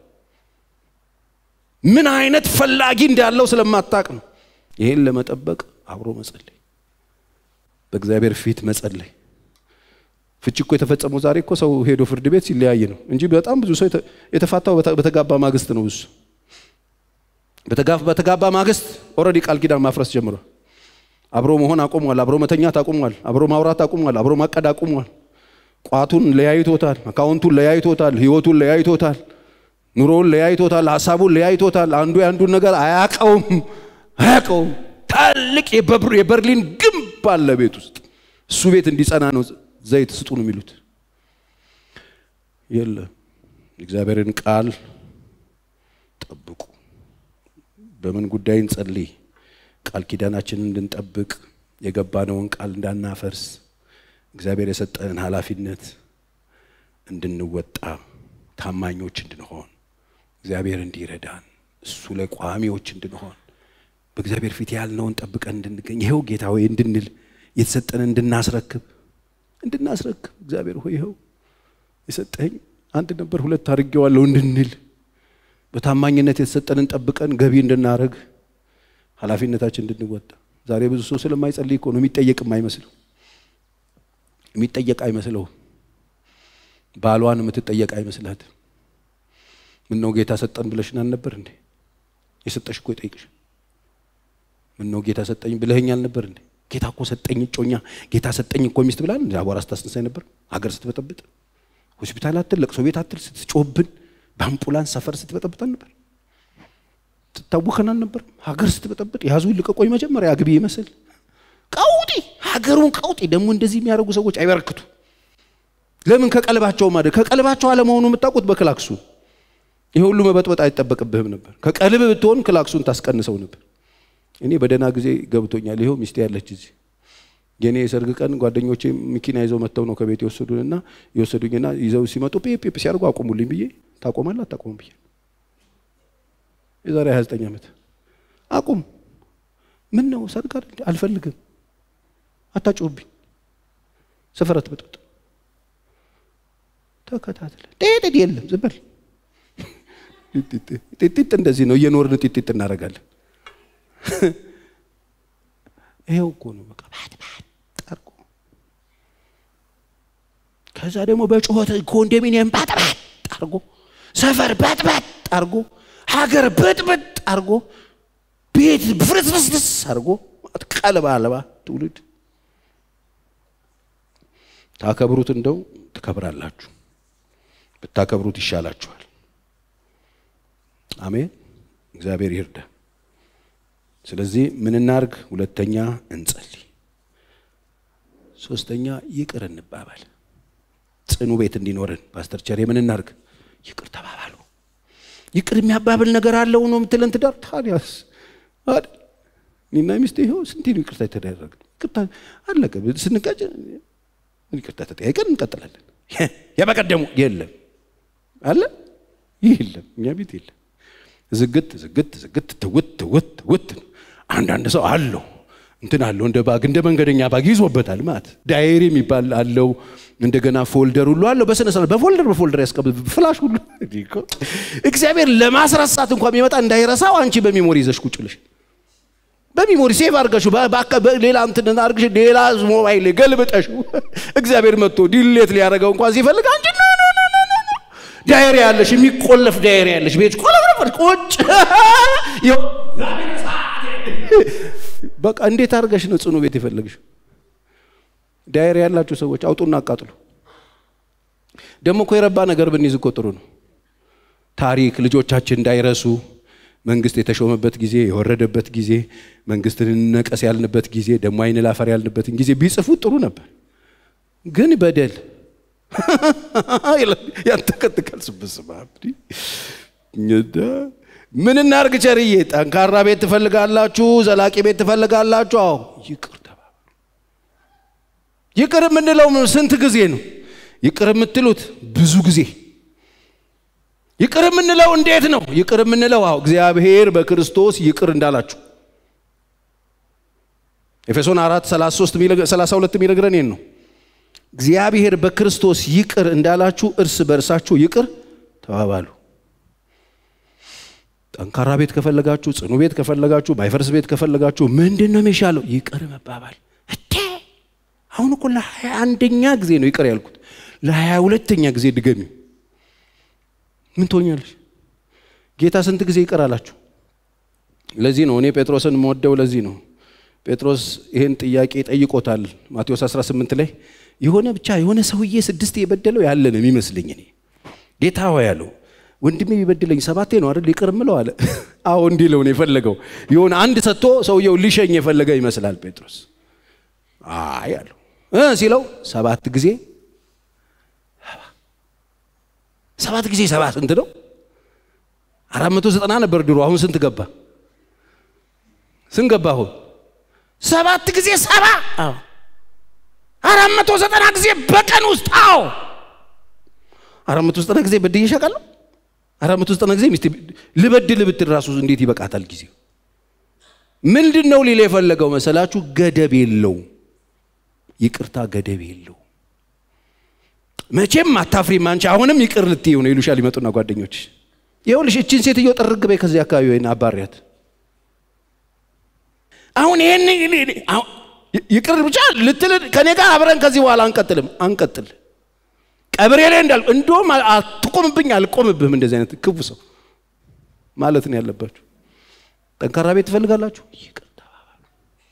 ምን አይነት ፈላጊ እንዳለው ስለማታቅ ነው። ይሄን ለመጠበቅ አብሮ መጸለይ፣ በእግዚአብሔር ፊት መጸለይ። ፍቺ እኮ የተፈጸመው ዛሬ እኮ ሰው ሄዶ ፍርድ ቤት ሲለያይ ነው እንጂ በጣም ብዙ ሰው የተፋታው በተጋባ ማግስት ነው። ብዙ በተጋባ ማግስት ኦልሬዲ ቃል ኪዳን ማፍረስ ጀምሯል። አብሮ መሆን አቁሟል። አብሮ መተኛት አቁሟል። አብሮ ማውራት አቁሟል። አብሮ ማቀድ አቁሟል። ቋቱን ለያይቶታል። አካውንቱን ለያይቶታል። ህይወቱን ለያይቶታል። ኑሮውን ለያይቶታል። ሀሳቡን ለያይቶታል። አንዱ የአንዱን ነገር አያቀውም አያቀውም። ትልቅ የበርሊን ግንብ አለ ቤት ውስጥ እሱ ቤት እንዲጸና ነው ዘይት ስጡ ነው የሚሉት። የለም እግዚአብሔርን ቃል ጠብቁ። በምን ጉዳይ እንጸልይ? ቃል ኪዳናችንን እንድንጠብቅ የገባነውን ቃል እንዳናፈርስ እግዚአብሔር የሰጠንን ኃላፊነት እንድንወጣ ታማኞች እንድንሆን እግዚአብሔር እንዲረዳን እሱ ላይ ቋሚዎች እንድንሆን በእግዚአብሔር ፊት ያልነውን ጠብቀን እንድንገኝ ይኸው ጌታ ሆይ እንድንል የተሰጠንን እንድናስረክብ እንድናስረክብ እግዚአብሔር ሆይ ይኸው የሰጠኝ አንድ ነበር ሁለት አድርጌዋለሁ እንድንል በታማኝነት የተሰጠንን ጠብቀን ገቢ እንድናደርግ ኃላፊነታችን እንድንወጣ ዛሬ ብዙ ሰው ስለማይጸልይ እኮ ነው የሚጠየቅ የማይመስለው የሚጠየቅ አይመስለው ባሏን የምትጠየቅ አይመስላት ምን ነው ጌታ ሰጠን ብለሽን አልነበር እንዴ የሰጠሽ እኮ ይጠይቅሽ ምን ነው ጌታ ሰጠኝ ብለኸኝ አልነበር እንዴ ጌታ እኮ ሰጠኝ እጮኛ ጌታ ሰጠኝ እኮ ሚስት ብላል አቧራ ስታስነሳኝ ነበር ሀገር ስትበጠብጥ ሆስፒታል አትል ለቅሶ ቤት አትል ስትጮህብን በአምቡላንስ ሰፈር ስትበጠብጠን ነበር ትታወከን አልነበር ሀገር ስትበጠብጥ ያዙ ልቀቆኝ መጀመሪያ አግቢ ይመስል ቀውጢ ሀገሩን ቀውጢ ደግሞ እንደዚህ የሚያደርጉ ሰዎች አይበረክቱ ለምን ከቀልባቸው ማድረግ ከቀልባቸው አለመሆኑ የምታውቁት በክላክሱ ይህ ሁሉ መበጥበጥ አይጠበቅብህም ነበር ከቀልብ ብትሆን ክላክሱን ታስቀንሰው ነበር እኔ በደህና ጊዜ ገብቶኛል ይኸው ሚስቴ ያለች እዚህ የኔ የሰርግ ቀን ጓደኞቼ መኪና ይዘው መጥተው ነው ከቤት የወሰዱንና የወሰዱኝና ይዘው ሲመጡ ፒፕ ሲያደርጉ አቁሙልኝ ብዬ ታቆማለህ አታቆም ብዬ የዛሬ 29 ዓመት አቁም ምን ነው ሰርግ አይደል አልፈልግም አታጭውብኝ ሰፈር አትበጥብጥ ተከታተለ ጤጤጥ የለም ዝም በል ጢጢጥ እንደዚህ ነው እየኖርን ጢጢጥ እናደርጋለን ይሄው እኮ ነው በቃ ባትባት ጠርቆ ከዛ ደግሞ በጩኸት ኮንዶሚኒየም ባትባት ጠርጎ ሰፈር ባትባት ጠርጎ ሀገር ብጥብጥ አርጎ ቤት ፍርስፍስፍስ አርጎ ቀልባ አልባ ትውልድ ታከብሩት እንደው ትከብራላችሁ ብታከብሩት ይሻላችኋል አሜን እግዚአብሔር ይርዳ ስለዚህ ምን እናርግ ሁለተኛ እንጸልይ ሶስተኛ ይቅር እንባባል ጽኑ ቤት እንዲኖረን ፓስተር ቸሬ ምን እናርግ ይቅር ተባባሉ ይቅር የሚያባብል ነገር አለው ነው የምትለን ትዳር ታዲያስ አይደል እኔና ሚስቴ ይኸው ስንቴ ነው ይቅርታ የተደረገ ይቅርታ አለቀ ስንቀጭ ይቅርታ ተጠያይቀን እንቀጥላለን የበቀደሙ የለም አለ ይህ የለም እኛ ቤት የለም ዝግት ዝግት ዝግት ትውት ትውት ትውት አንዳንድ ሰው አለው እንትን አለው እንደ ባግ እንደ መንገደኛ ባግ ይዞበታል ማለት ዳይሪ የሚባል አለው እንደገና ፎልደር ሁሉ አለው በስነ ስርዓት በፎልደር በፎልደር ያስቀምጥ ፍላሽ ሁሉ እግዚአብሔር ለማስረሳት እንኳን የሚመጣ እንዳይረሳው አንቺ በሚሞሪ ይዘሽ ቁጭ ብለሽ በሚሞሪ ሴቭ አድርገሽ ሌላ እንትን አድርገሽ ሌላ ሞባይል ገልብጠሽ እግዚአብሔር መጥቶ ዲሌት ሊያደርገው እንኳን ሲፈልግ አንቺ ኖ ኖ ኖ ኖ ኖ ዳይሪ ያለሽ የሚቆለፍ ዳይሪ ያለሽ ቤት ቆለፍ ቁጭ በቃ እንዴት አድርገሽ ነው ጽኑ ቤት የፈለግሽ? ዳይሪ ያላችሁ ሰዎች አውጡና አቃጥሉ። ደግሞ እኮ የረባ ነገር ብንይዝ እኮ ጥሩ ነው። ታሪክ ልጆቻችን እንዳይረሱ መንግስት የተሾመበት ጊዜ፣ የወረደበት ጊዜ፣ መንግስትን ነቀስ ያልንበት ጊዜ፣ ደግሞ አይን ላፈር ያልንበትን ጊዜ ቢጽፉት ጥሩ ነበር። ግን በደል ያንተከትካል። ስብስባ ምን እናርግ? ቸርዬ ጠንካራ ቤት ትፈልጋላችሁ? ዘላቂ ቤት ትፈልጋላችሁ? አዎ ይቅር ተባባሉ። ይቅር የምንለው ስንት ጊዜ ነው? ይቅር የምትሉት ብዙ ጊዜ። ይቅር የምንለው እንዴት ነው? ይቅር የምንለው አዎ እግዚአብሔር በክርስቶስ ይቅር እንዳላችሁ ኤፌሶን 4 33 32 የሚነግረን ይህን ነው። እግዚአብሔር በክርስቶስ ይቅር እንዳላችሁ እርስ በእርሳችሁ ይቅር ተባባሉ። ጠንካራ ቤት ከፈለጋችሁ፣ ጽኑ ቤት ከፈለጋችሁ፣ ማይፈርስ ቤት ከፈለጋችሁ ምንድን ነው የሚሻለው? ይቅር መባባል። እቴ አሁን እኮ ለሀያ አንደኛ ጊዜ ነው ይቅር ያልኩት። ለሀያ ሁለተኛ ጊዜ ድገሚ። ምን ትሆኛለሽ? ጌታ ስንት ጊዜ ይቅር አላችሁ? ለዚህ ነው እኔ ጴጥሮስን የምወደው። ለዚህ ነው ጴጥሮስ ይህን ጥያቄ ጠይቆታል ማቴዎስ 18 ላይ የሆነ ብቻ የሆነ ሰውዬ ስድስት የበደለው ያለ ነው የሚመስለኝ እኔ ጌታ ሆይ ያለው ወንድሜ ቢበድለኝ ሰባቴ ነው አይደል ይቅር ምለው አለ አዎ እንዲለው ነው የፈለገው የሆነ አንድ ሰጥቶ ሰውየው ሊሸኝ የፈለገ ይመስላል ጴጥሮስ አይ አለው እ ሲለው ሰባት ጊዜ ሰባት ጊዜ ሰባ ስንት ነው አራት መቶ ዘጠና ነበር ድሮ አሁን ስንት ገባ ስንት ገባ አሁን ሰባት ጊዜ ሰባ አዎ አራት መቶ ዘጠና ጊዜ በቀን ውስጥ አዎ አራት መቶ ዘጠና ጊዜ በድዬ እሸቃለሁ አራት መቶ ዘጠና ጊዜ ሚስቴ ልበድል ብትል ራሱ እንዴት ይበቃታል ጊዜው ምንድን ነው ሊላ የፈለገው መሰላችሁ ገደብ የለው ይቅርታ ገደብ የለው መቼም አታፍሪም አንቺ አሁንም ይቅር ልትይው ነው ይሉሻል ይመጡና ጓደኞች ይኸውልሽ እችን ሴትዮ ጥርግ በይ ከዚህ አካባቢ ወይን አባሪያት አሁን ይህን ይቅር ብቻ ልትል ከኔ ጋር አብረን ከዚህ በኋላ አንቀጥልም አንቀጥል ቀብሬ ላይ እንዳል እንደውም አትቆምብኝ አልቆምብህም እንደዚህ አይነት ክፉ ሰው ማለት ነው ያለባችሁ ጠንካራ ቤት ትፈልጋላችሁ ይቅር ተባባሉ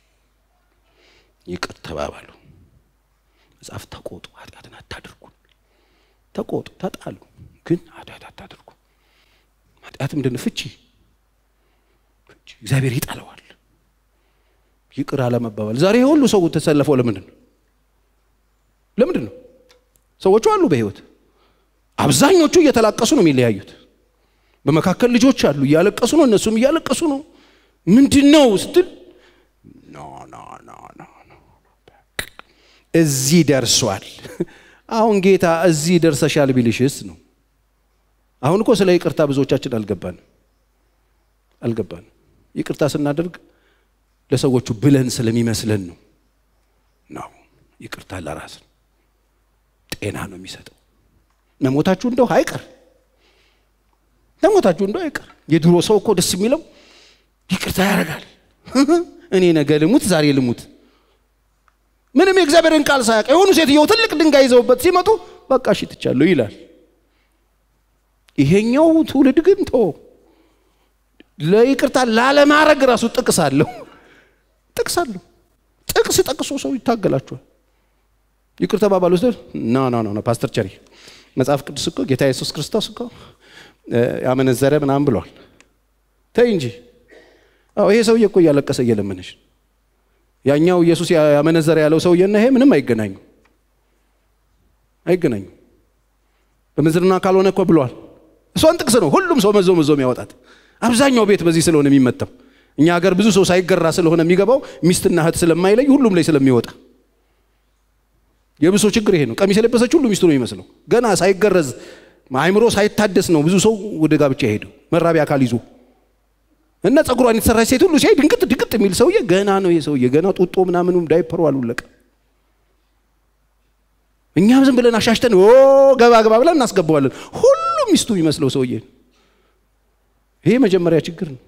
ይቅር ተባባሉ መጽሐፍ ተቆጡ ኃጢአትን አታድርጉ ተቆጡ ተጣሉ ግን ኃጢአት አታድርጉ ኃጢአት ምንድን ነው ፍቺ እግዚአብሔር ይጠለዋል ይቅር አለመባባል ዛሬ ሁሉ ሰው ተሰለፈው ለምንድን ነው ለምንድን ነው ሰዎቹ አሉ በህይወት አብዛኞቹ እየተላቀሱ ነው የሚለያዩት በመካከል ልጆች አሉ እያለቀሱ ነው እነሱም እያለቀሱ ነው ምንድን ነው ስትል እዚህ ደርሷል አሁን ጌታ እዚህ ደርሰሻል ቢልሽስ ነው አሁን እኮ ስለ ይቅርታ ብዙዎቻችን አልገባንም አልገባንም ይቅርታ ስናደርግ ለሰዎቹ ብለን ስለሚመስለን ነው ነው ይቅርታ ለራስ ጤና ነው የሚሰጠው መሞታችሁ እንደው አይቀር ለሞታችሁ እንደው አይቀር የድሮ ሰው እኮ ደስ የሚለው ይቅርታ ያደርጋል እኔ ነገ ልሙት ዛሬ ልሙት ምንም የእግዚአብሔርን ቃል ሳያውቅ የሆኑ ሴትየው ትልቅ ድንጋይ ይዘውበት ሲመጡ በቃ እሺ ትቻለሁ ይላል ይሄኛው ትውልድ ግን ቶ ለይቅርታ ላለማድረግ ራሱ ጥቅስ አለው ጥቅስ አለው ጥቅስ ጠቅሶ ሰው ይታገላችኋል ይቅር ተባባሉ ስትል ና ና ና ፓስተር ቸሪ መጽሐፍ ቅዱስ እኮ ጌታ ኢየሱስ ክርስቶስ እኮ ያመነዘረ ምናምን ብሏል ተይ እንጂ አዎ ይሄ ሰውዬ እኮ እያለቀሰ እየለመነች ያኛው ኢየሱስ ያመነዘረ ያለው ሰውዬና ይሄ ምንም አይገናኙ አይገናኙ በምንዝርና ካልሆነ እኮ ብሏል እሷን ጥቅስ ነው ሁሉም ሰው መዞ መዞ የሚያወጣት አብዛኛው ቤት በዚህ ስለሆነ የሚመታው እኛ ሀገር ብዙ ሰው ሳይገራ ስለሆነ የሚገባው ሚስትና እህት ስለማይለይ ሁሉም ላይ ስለሚወጣ የብሶ ችግር ይሄ ነው ቀሚስ የለበሰች ሁሉ ሚስቱ ነው የሚመስለው ገና ሳይገረዝ አእምሮ ሳይታደስ ነው ብዙ ሰው ወደ ጋብቻ ሄደው መራቢያ አካል ይዞ እና ጸጉሯን የተሰራች ሴት ሁሉ ሲያይ ድንቅጥ ድንቅጥ የሚል ሰውዬ ገና ነው ይሄ ሰውዬ ገና ጡጦ ምናምኑም ዳይፐሩ አሉለቀ እኛም ዝም ብለን አሻሽተን ኦ ገባ ገባ ብለን እናስገባዋለን ሁሉም ሚስቱ የሚመስለው ሰውዬ ይሄ መጀመሪያ ችግር ነው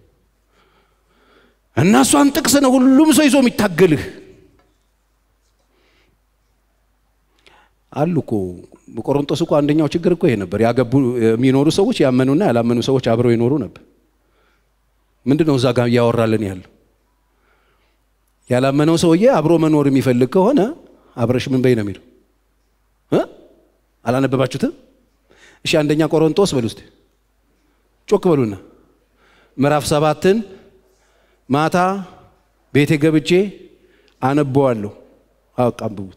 እና እሷን ጥቅስ ነው ሁሉም ሰው ይዞ የሚታገልህ አሉ እኮ በቆሮንቶስ እኮ አንደኛው ችግር እኮ ይሄ ነበር ያገቡ የሚኖሩ ሰዎች ያመኑና ያላመኑ ሰዎች አብረው ይኖሩ ነበር ምንድን ነው እዛ ጋር እያወራልን ያለው ያላመነው ሰውዬ አብሮ መኖር የሚፈልግ ከሆነ አብረሽ ምን በይ ነው የሚለው አላነበባችሁትም እሺ አንደኛ ቆሮንቶስ በሉ ውስጥ ጮክ በሉና ምዕራፍ ሰባትን ማታ ቤቴ ገብቼ አነበዋለሁ። አውቅ አንብቡት።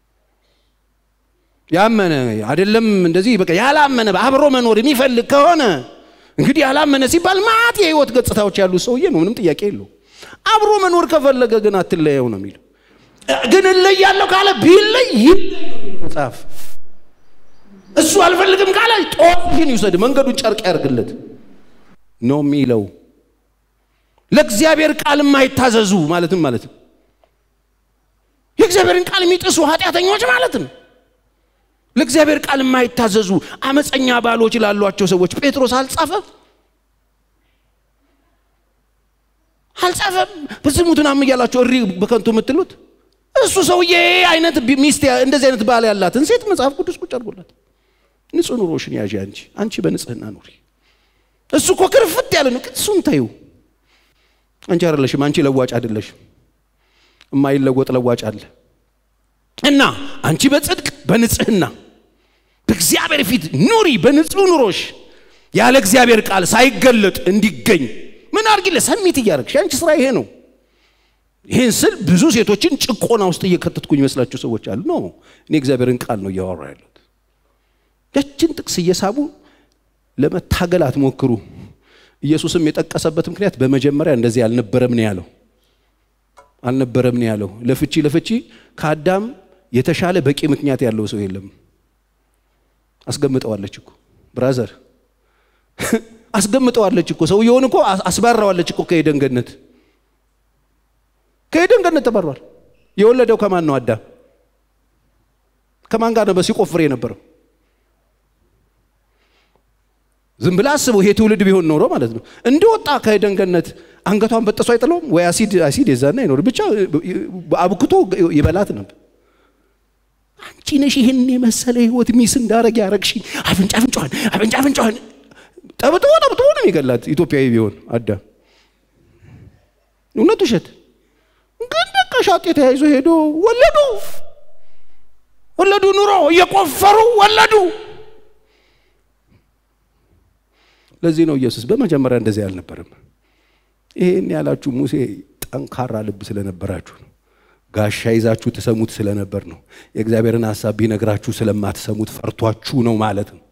ያመነ አይደለም እንደዚህ በቃ ያላመነ አብሮ መኖር የሚፈልግ ከሆነ እንግዲህ ያላመነ ሲባል ማት የህይወት ገጽታዎች ያሉት ሰውዬ ነው። ምንም ጥያቄ የለው። አብሮ መኖር ከፈለገ ግን አትለየው ነው የሚለው። ግን እለያለሁ ካለ ቢለይ ይለይ ነው የሚለው መጽሐፍ። እሱ አልፈልግም ካለ ጦር ይውሰድ፣ መንገዱን ጨርቅ ያርግለት ነው የሚለው። ለእግዚአብሔር ቃል የማይታዘዙ ማለትም ማለት ነው የእግዚአብሔርን ቃል የሚጥሱ ኃጢአተኞች ማለት ነው። ለእግዚአብሔር ቃል የማይታዘዙ አመፀኛ ባሎች ላሏቸው ሰዎች ጴጥሮስ አልጻፈም አልጻፈም። በዝሙትን አም እያላቸው እሪ በከንቱ የምትሉት እሱ ሰውዬ አይነት ሚስት እንደዚህ አይነት ባል ያላትን ሴት መጽሐፍ ቅዱስ ቁጭ አድርጎላት ንጹህ ኑሮሽን ያዥ አንቺ አንቺ በንጽህና ኑሪ። እሱ እኮ ክርፍት ያለ ነው። እሱን ተዩ። አንቺ አይደለሽም፣ አንቺ ለዋጭ አይደለሽም። የማይለወጥ ለዋጭ አለ እና አንቺ በጽድቅ በንጽህና በእግዚአብሔር ፊት ኑሪ። በንጹህ ኑሮሽ ያለ እግዚአብሔር ቃል ሳይገለጥ እንዲገኝ ምን አድርጊለ ሰሚት እያደረግሽ አንቺ ስራ ይሄ ነው። ይህን ስል ብዙ ሴቶችን ጭቆና ውስጥ እየከተትኩኝ ይመስላቸው ሰዎች አሉ። ነው እኔ እግዚአብሔርን ቃል ነው እያወራ ያለሁት። ያችን ጥቅስ እየሳቡ ለመታገል አትሞክሩ። ኢየሱስም የጠቀሰበት ምክንያት በመጀመሪያ እንደዚህ አልነበረም ነው ያለው። አልነበረም ነው ያለው። ለፍቺ ለፍቺ ከአዳም የተሻለ በቂ ምክንያት ያለው ሰው የለም። አስገምጠዋለች እኮ ብራዘር፣ አስገምጠዋለች እኮ ሰውየውን እኮ አስባራዋለች እኮ ከኤደን ገነት ከኤደን ገነት ተባሯል። የወለደው ከማን ነው? አዳም ከማን ጋር ነው ሲቆፍር የነበረው? ዝም ብላ አስበው። ይሄ ትውልድ ቢሆን ኖሮ ማለት ነው እንደወጣ ከኤደን ገነት አንገቷን በጥሶ አይጥለውም ወይ? አሲድ አሲድ የዛና አይኖር ብቻ አብክቶ ይበላት ነበር። አንቺ ነሽ ይህን የመሰለ ህይወት ሚስ እንዳረግ ያረግሽኝ። አፍንጫ አፍንጫዋን አፍንጫ አፍንጫዋን ጠብጥቦ ጠብጥቦ ነው የሚገላት ኢትዮጵያዊ ቢሆን አዳም። እውነት ውሸት ግን በቃ ሻጤ ተያይዞ ሄዶ ወለዱ ወለዱ። ኑሮ እየቆፈሩ ወለዱ። ለዚህ ነው ኢየሱስ በመጀመሪያ እንደዚህ አልነበረም። ይሄን ያላችሁ ሙሴ ጠንካራ ልብ ስለነበራችሁ ነው። ጋሻ ይዛችሁ ትሰሙት ስለነበር ነው። የእግዚአብሔርን ሀሳብ ቢነግራችሁ ስለማትሰሙት ፈርቷችሁ ነው ማለት ነው።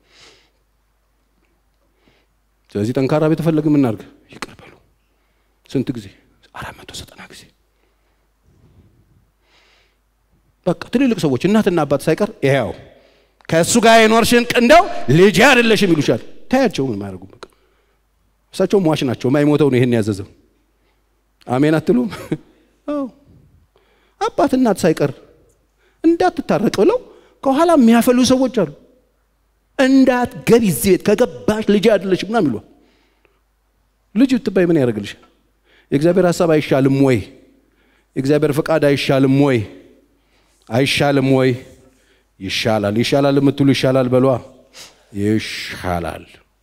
ስለዚህ ጠንካራ ቤት ፈለግ የምናርግ ይቅር በሉ። ስንት ጊዜ? አራት መቶ ዘጠና ጊዜ በቃ ትልልቅ ሰዎች እናትና አባት ሳይቀር ይኸው ከእሱ ጋር የኖርሽን እንደው ልጅ አይደለሽም ይሉሻል። ታያቸው ምን ማያደርጉ በቃ እሳቸው ሟች ናቸው። ማይሞተው ነው ይሄን ያዘዘው። አሜን አትሉም? አዎ አባት እናት ሳይቀር እንዳትታረቅ ብለው ከኋላ የሚያፈሉ ሰዎች አሉ። እንዳትገቢ እዚህ ቤት ከገባሽ ልጅ አይደለሽም ምናምን ይሏል። ልጅ ብትባይ ምን ያደርግልሻል? የእግዚአብሔር ሀሳብ አይሻልም ወይ? የእግዚአብሔር ፈቃድ አይሻልም ወይ? አይሻልም ወይ? ይሻላል። ይሻላል የምትሉ ይሻላል በሏ። ይሻላል።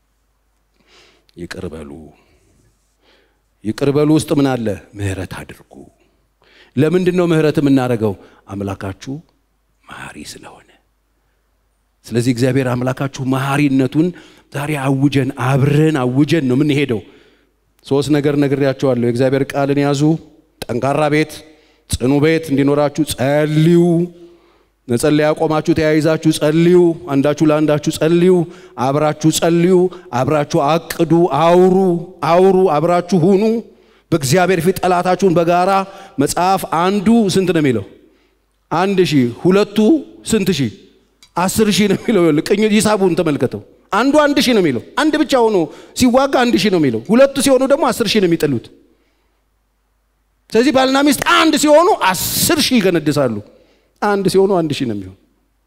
ይቅር በሉ። ይቅር በሉ ውስጥ ምን አለ? ምህረት አድርጉ። ለምንድን ነው ምህረት የምናደርገው? አምላካችሁ መሐሪ ስለሆነ። ስለዚህ እግዚአብሔር አምላካችሁ መሐሪነቱን ዛሬ አውጀን አብረን አውጀን ነው የምንሄደው። ሶስት ነገር ነግሬያቸዋለሁ። የእግዚአብሔር ቃልን ያዙ። ጠንካራ ቤት፣ ጽኑ ቤት እንዲኖራችሁ ጸልዩ። መጸለያ ያቆማችሁ ተያይዛችሁ ጸልዩ። አንዳችሁ ለአንዳችሁ ጸልዩ። አብራችሁ ጸልዩ። አብራችሁ አቅዱ። አውሩ አውሩ። አብራችሁ ሁኑ። በእግዚአብሔር ፊት ጠላታችሁን በጋራ መጽሐፍ አንዱ ስንት ነው የሚለው? አንድ ሺህ ሁለቱ ስንት ሺህ? አስር ሺህ ነው የሚለው። ቅኝ ሂሳቡን ተመልከተው። አንዱ አንድ ሺህ ነው የሚለው። አንድ ብቻ ሆኖ ሲዋጋ አንድ ሺህ ነው የሚለው። ሁለቱ ሲሆኑ ደግሞ አስር ሺህ ነው የሚጥሉት። ስለዚህ ባልና ሚስት አንድ ሲሆኑ አስር ሺህ ይገነድሳሉ። አንድ ሲሆኑ አንድ ሺህ ነው የሚሆን።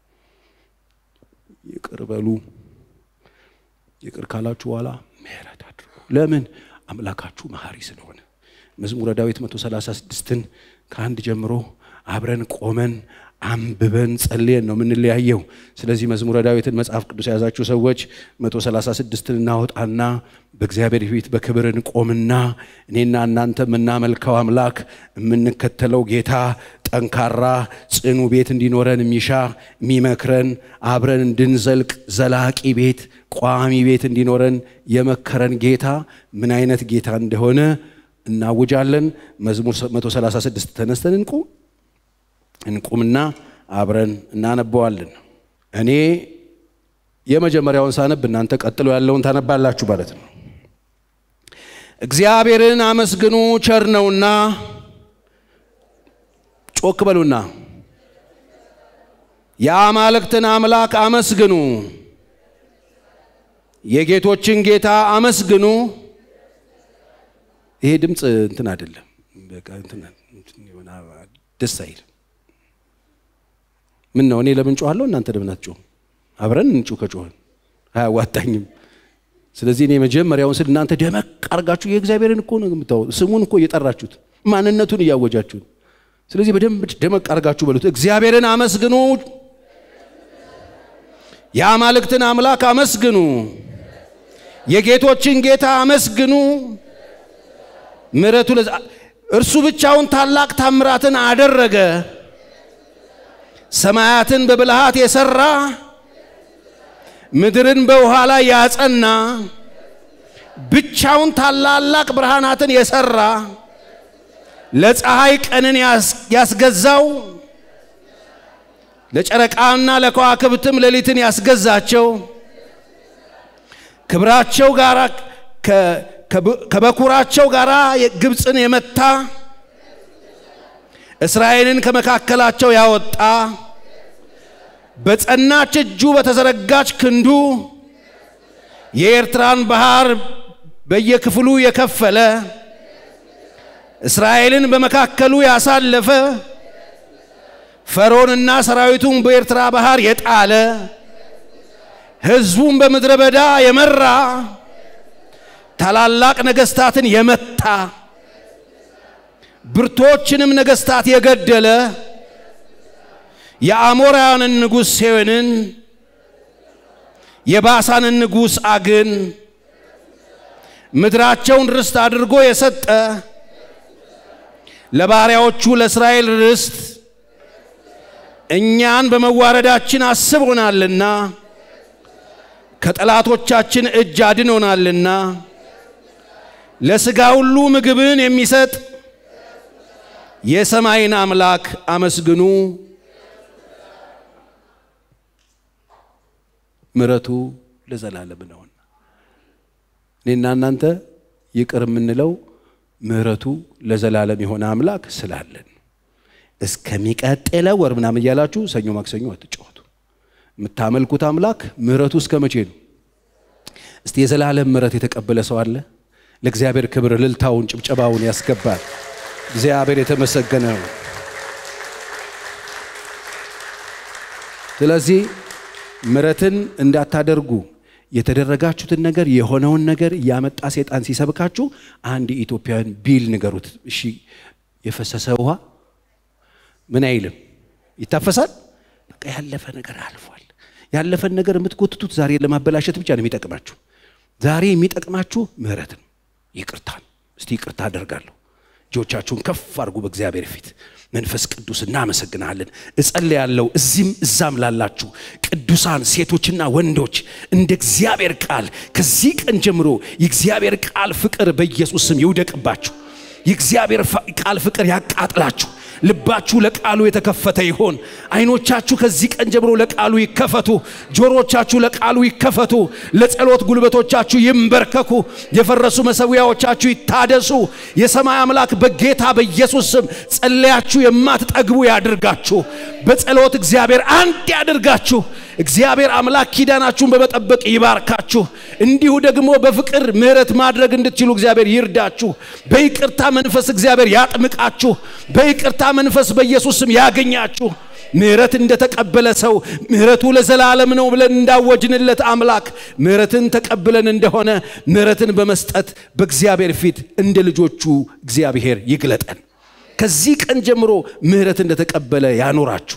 ይቅር በሉ። ይቅር ካላችሁ በኋላ ምህረት አድርጉ። ለምን? አምላካችሁ መሐሪ ስለሆነ። መዝሙረ ዳዊት 136ን ከአንድ ጀምሮ አብረን ቆመን አንብበን ጸልየን ነው የምንለያየው። ስለዚህ መዝሙረ ዳዊትን መጽሐፍ ቅዱስ የያዛችሁ ሰዎች 136ን እናወጣና በእግዚአብሔር ፊት በክብር እንቆምና እኔና እናንተ የምናመልከው አምላክ የምንከተለው ጌታ ጠንካራ ጽኑ ቤት እንዲኖረን የሚሻ የሚመክረን አብረን እንድንዘልቅ ዘላቂ ቤት ቋሚ ቤት እንዲኖረን የመከረን ጌታ ምን አይነት ጌታ እንደሆነ እናውጃለን። መዝሙር 136 ተነስተን እንቁም እንቁምና አብረን እናነበዋለን። እኔ የመጀመሪያውን ሳነብ እናንተ ቀጥሎ ያለውን ታነባላችሁ ማለት ነው። እግዚአብሔርን አመስግኑ ቸር ነውና፣ ጮክ በሉና የአማልክትን አምላክ አመስግኑ፣ የጌቶችን ጌታ አመስግኑ። ይሄ ድምፅ እንትን አይደለም፣ በቃ እንትን ደስ አይልም። ምን ነው እኔ ለምን ጮኋለሁ? እናንተ ለምን አትጮሁም? አብረን እንጩ ከጮህን አያዋጣኝም። ስለዚህ እኔ መጀመሪያውን ስል እናንተ ደመቅ አርጋችሁ የእግዚአብሔርን እኮ ነው የምታው ስሙን እኮ እየጠራችሁት ማንነቱን እያወጃችሁት። ስለዚህ በደንብ ደመቅ አርጋችሁ በሉት። እግዚአብሔርን አመስግኑ፣ የአማልክትን አምላክ አመስግኑ፣ የጌቶችን ጌታ አመስግኑ። ምሕረቱ እርሱ ብቻውን ታላቅ ታምራትን አደረገ። ሰማያትን በብልሃት የሰራ ምድርን በውሃ ላይ ያጸና ብቻውን ታላላቅ ብርሃናትን የሰራ ለፀሐይ ቀንን ያስገዛው ለጨረቃና ለከዋክብትም ሌሊትን ያስገዛቸው ክብራቸው ጋር ከበኩራቸው ጋር ግብፅን የመታ እስራኤልን ከመካከላቸው ያወጣ በጸናች እጁ በተዘረጋች ክንዱ የኤርትራን ባህር በየክፍሉ የከፈለ እስራኤልን በመካከሉ ያሳለፈ ፈርዖንና ሰራዊቱን በኤርትራ ባህር የጣለ ሕዝቡን በምድረ በዳ የመራ ታላላቅ ነገሥታትን የመታ ብርቶችንም ነገሥታት የገደለ የአሞራውያንን ንጉሥ ሴዎንን የባሳንን ንጉሥ አግን ምድራቸውን ርስት አድርጎ የሰጠ ለባሪያዎቹ ለእስራኤል ርስት እኛን በመዋረዳችን አስቦናልና ከጠላቶቻችን እጅ አድኖናልና ለሥጋ ሁሉ ምግብን የሚሰጥ የሰማይን አምላክ አመስግኑ። ምሕረቱ ለዘላለም ነውና እኔና እናንተ ይቅር የምንለው ምሕረቱ ለዘላለም የሆነ አምላክ ስላለን እስከሚቀጥለው ወር ምናምን እያላችሁ ሰኞ ማክሰኞ አትጫወቱ። የምታመልኩት አምላክ ምሕረቱ እስከ መቼ ነው? እስቲ የዘላለም ምሕረት የተቀበለ ሰው አለ? ለእግዚአብሔር ክብር እልልታውን ጭብጨባውን ያስገባል። እግዚአብሔር የተመሰገነ ነው። ስለዚህ ምሕረትን እንዳታደርጉ የተደረጋችሁትን ነገር የሆነውን ነገር እያመጣ ሴጣን ሲሰብካችሁ አንድ ኢትዮጵያውያን ቢል ንገሩት። እሺ የፈሰሰ ውሃ ምን አይልም፣ ይታፈሳል። በቃ ያለፈ ነገር አልፏል። ያለፈን ነገር የምትጎትቱት ዛሬ ለማበላሸት ብቻ ነው የሚጠቅማችሁ። ዛሬ የሚጠቅማችሁ ምሕረት ነው፣ ይቅርታ ነው። እስቲ ይቅርታ አደርጋለሁ። እጆቻችሁን ከፍ አድርጉ በእግዚአብሔር ፊት። መንፈስ ቅዱስ እናመሰግናለን። እጸልያለሁ እዚህም እዛም ላላችሁ ቅዱሳን ሴቶችና ወንዶች እንደ እግዚአብሔር ቃል ከዚህ ቀን ጀምሮ የእግዚአብሔር ቃል ፍቅር በኢየሱስ ስም ይውደቅባችሁ። የእግዚአብሔር ቃል ፍቅር ያቃጥላችሁ። ልባችሁ ለቃሉ የተከፈተ ይሆን። አይኖቻችሁ ከዚህ ቀን ጀምሮ ለቃሉ ይከፈቱ። ጆሮቻችሁ ለቃሉ ይከፈቱ። ለጸሎት ጉልበቶቻችሁ ይንበርከኩ። የፈረሱ መሰዊያዎቻችሁ ይታደሱ። የሰማይ አምላክ በጌታ በኢየሱስ ስም ጸለያችሁ የማትጠግቡ ያድርጋችሁ። በጸሎት እግዚአብሔር አንድ ያድርጋችሁ። እግዚአብሔር አምላክ ኪዳናችሁን በመጠበቅ ይባርካችሁ። እንዲሁ ደግሞ በፍቅር ምሕረት ማድረግ እንድትችሉ እግዚአብሔር ይርዳችሁ። በይቅርታ መንፈስ እግዚአብሔር ያጥምቃችሁ። በይቅርታ መንፈስ በኢየሱስ ስም ያገኛችሁ። ምሕረት እንደተቀበለ ሰው ምሕረቱ ለዘላለም ነው ብለን እንዳወጅንለት አምላክ ምሕረትን ተቀብለን እንደሆነ ምሕረትን በመስጠት በእግዚአብሔር ፊት እንደ ልጆቹ እግዚአብሔር ይግለጠን። ከዚህ ቀን ጀምሮ ምሕረት እንደተቀበለ ያኖራችሁ።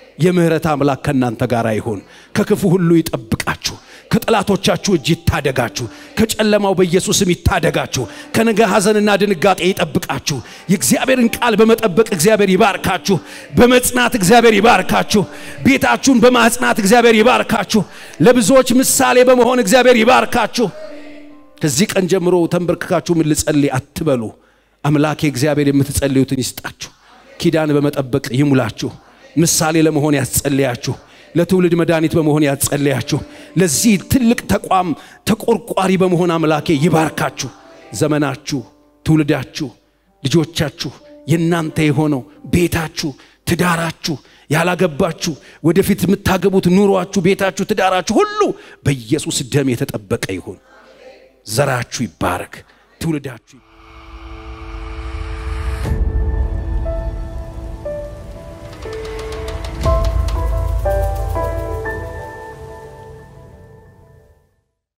የምህረት አምላክ ከእናንተ ጋር ይሁን። ከክፉ ሁሉ ይጠብቃችሁ። ከጠላቶቻችሁ እጅ ይታደጋችሁ። ከጨለማው በኢየሱስም ይታደጋችሁ። ከነገ ሐዘንና ድንጋጤ ይጠብቃችሁ። የእግዚአብሔርን ቃል በመጠበቅ እግዚአብሔር ይባርካችሁ። በመጽናት እግዚአብሔር ይባርካችሁ። ቤታችሁን በማጽናት እግዚአብሔር ይባርካችሁ። ለብዙዎች ምሳሌ በመሆን እግዚአብሔር ይባርካችሁ። ከዚህ ቀን ጀምሮ ተንበርክካችሁ ምን ልጸልይ አትበሉ። አምላኬ እግዚአብሔር የምትጸልዩትን ይስጣችሁ። ኪዳን በመጠበቅ ይሙላችሁ። ምሳሌ ለመሆን ያስጸልያችሁ። ለትውልድ መድኃኒት በመሆን ያጸልያችሁ። ለዚህ ትልቅ ተቋም ተቆርቋሪ በመሆን አምላኬ ይባርካችሁ። ዘመናችሁ፣ ትውልዳችሁ፣ ልጆቻችሁ የእናንተ የሆነው ቤታችሁ፣ ትዳራችሁ፣ ያላገባችሁ ወደፊት የምታገቡት ኑሯችሁ፣ ቤታችሁ፣ ትዳራችሁ ሁሉ በኢየሱስ ደም የተጠበቀ ይሁን። ዘራችሁ ይባረክ፣ ትውልዳችሁ